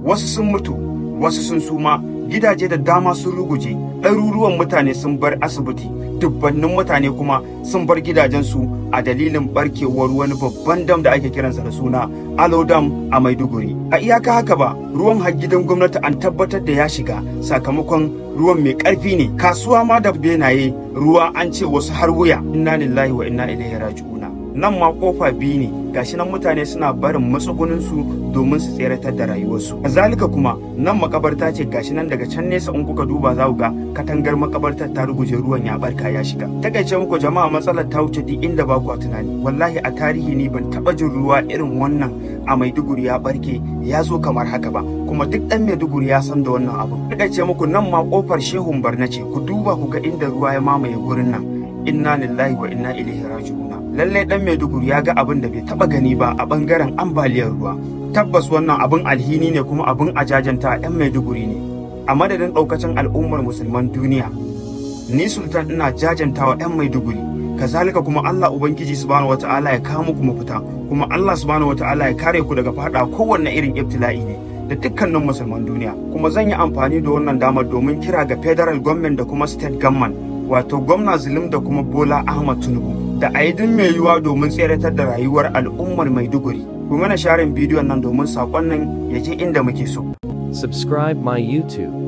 wasu sun mutu wasu sun suma gidaje da dama sun ruguje ɗaruruwan mutane sun bar asibiti dubbannin mutane kuma sun bar gidajensu a dalilin barkewar wani babban dam da ake kiransa da suna alo dam a maiduguri a iyaka haka ba ruwan har gidan gwamnati an tabbatar da ya shiga sakamakon ruwan mai ƙarfi ne kasuwa ma da benaye ruwa an ce wasu har wuya inna lillahi wa inna ilaihi raji'una nan ma kofa biyu ne gashi nan mutane suna barin matsuguninsu domin su tseratar da rayuwarsu kazalika kuma nan makabarta ce gashi nan daga can nesa in kuka duba za ku ga katangar makabartar ta ruguje ruwan ya barka ya shiga takaice muku jama'a matsalar ta wuce duk inda ba ku tunani wallahi a tarihi ni ban taba jin ruwa irin wannan a maiduguri ya barke ya zo kamar haka ba kuma duk dan maiduguri ya san da wannan abu takaice muku nan ma kofar shehun barna ce ku duba ku ga inda ruwa ya mamaye gurin nan inna lillahi wa inna ilaihi raji'una lalle dan Maiduguri ya ga abin da bai taba gani ba a bangaren ambaliyar ruwa tabbas wannan abin alhini ne kuma abin ajajanta yan Maiduguri ne a madadin daukacin al'ummar musulman duniya ni sultan ina jajantawa yan Maiduguri kazalika kuma Allah ubangiji subhanahu wataala ya kawo muku mafita kuma Allah subhanahu wataala ya kare ku daga fada kowanne irin ibtila'i ne da dukkanin musulman duniya kuma zan yi amfani da wannan damar domin kira ga federal government da kuma state government wato gwamna zulum da kuma bola ahmad tinubu da a yi mai yiwuwa domin tseratar da rayuwar al'ummar maiduguri ku mana sharin bidiyon nan domin saƙon nan ya je inda muke so Subscribe my YouTube.